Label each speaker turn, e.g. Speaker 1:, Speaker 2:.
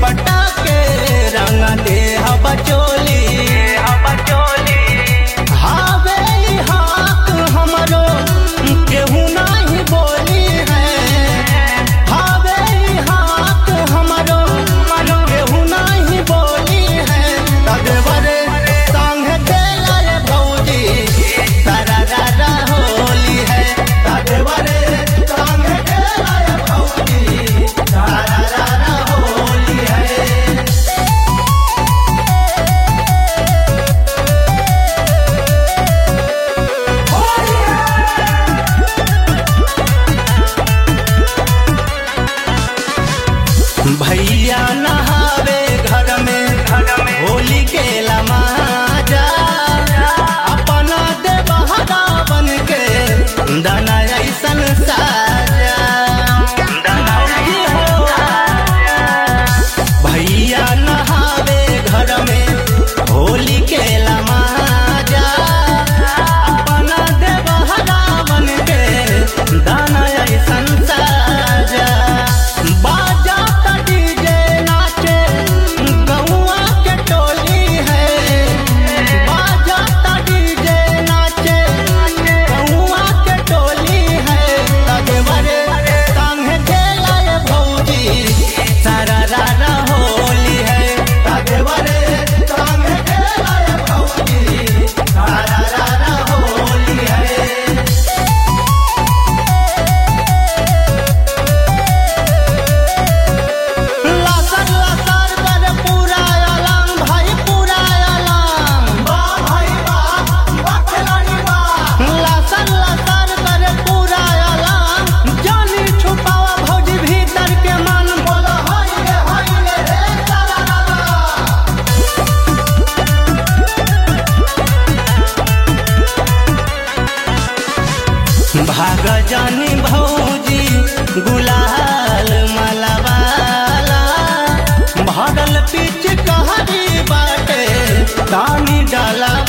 Speaker 1: पटाके रंग दे बचोली हावे ई हाथ हमरो केहू नहीं बोली है हावे ई हाथ हमरो केहू नहीं बोली है तदेवरे संग खेला रे भौजी तारा रारा होली है तदेवरे संग खेला रे भौजी तारा रारा होली है भैया नहावे घर में होली के लमाजा अपना दे बहरा बन के दाना ऐसन साजा भैया नहावे घर में होली के लमाजा अपना दे बहरा बन के दाना ऐसन साजा बाजा त डीजे नाचे गौआ के टोली है बाजा त डीजे नाचे गौआ के टोली है तगवरे संग खेला ये भौजी सारा रारा होली है तगवरे संग खेला ये भौजी सारा रारा होली है लसर लसर कर पूरा आलम भाई पूरा आलम वाह भाई वाह वाह खिलाड़ी वाह लसर लसर कर पूरा आलम जानी छुपावा भौजी भीतर के मन बोला हाय रे हाय रे रे तारा रारा भाग जानी भौजी गुलाल मलवाला भरल पीछ कहरी बाटे तानी डाला